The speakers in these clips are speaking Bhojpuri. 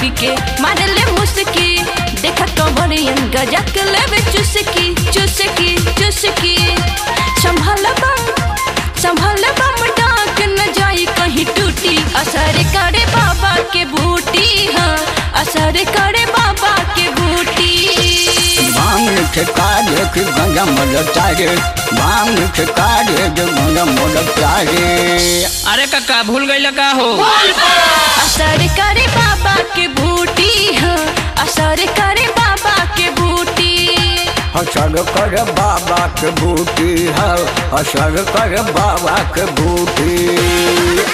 बूटी के मारले मुस्की देखा कमरियन गजक लेवे चुसकी चुसकी चुसकी संभल बम संभल बम डाक न जाई कहीं टूटी असर करे बाबा के बूटी हाँ असर करे बाबा के बूटी भांग ठेका देख गंगा मदद तारे भांग ठेका देख गंगा मदद तारे अरे काका भूल गई का हो असर करे बाबा के बूटी हाँ असर करे बाबा के बूटी असर कर बाबा के बूटी है असर कर बाबा के बूटी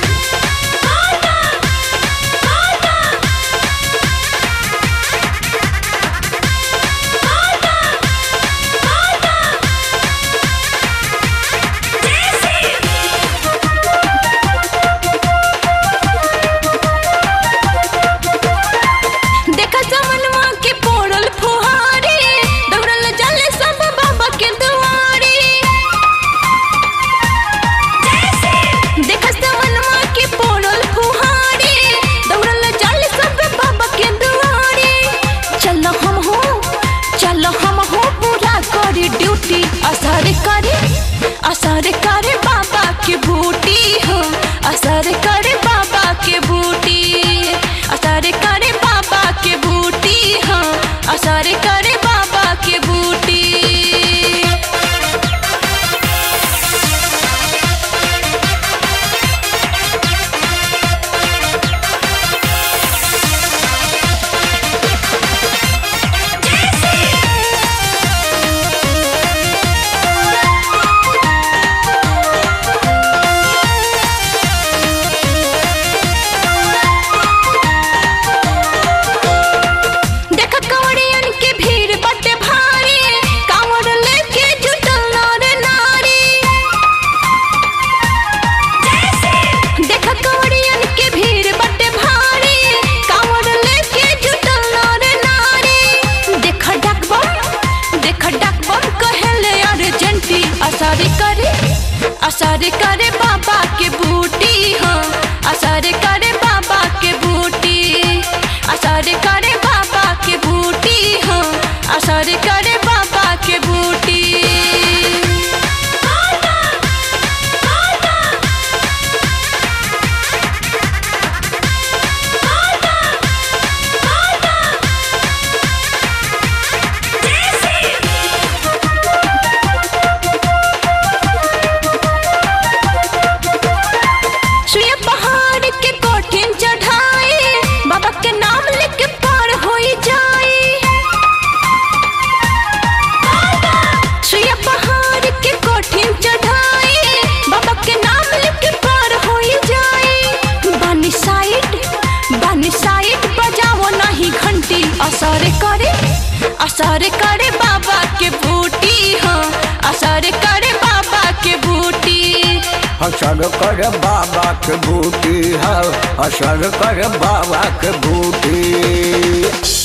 देखा जमनवा के पोड़ल फुहारी दौड़ल जले सब बाबा के दुआरी देखा जमनवा के पोड़ल फुहारी दौड़ल जले सब बाबा के दुआरी चलो हम हो चलो हम हो पूरा करी ड्यूटी असर करे असर करे बाबा के बूटी हो असर करे बाबा के बूटी असर करे बाबा के बूटी हो असर करे बाबा के बूटी देख कवड़ियन के भीड़ बटे भारी कांवर लेके जुटल नर नारी देख कवड़ियन के भीड़ बटे भारी कांवर लेके जुटल नर नारी देख डकबम देख डकबम कहले अर्जेंटी असर करे असर करे बाबा के बूटी हाँ असर करे बाबा के बूटी असर करे बाबा के बूटी हाँ असर करे बाबा के बूटी सुइया पहाड़ के कोठिन चढ़ाई बाबा के नाम लेके पार होई जाई सुइया पहाड़ के कोठिन चढ़ाई बाबा के नाम लेके पार होई जाई बानी साइड बानी साइड बजाओ नहीं घंटी असर करे असर करे बाबा के बूटी हाँ असर करे बाबा के बूटी असर कर बाबा के बूटी है असर कर बाबा के बूटी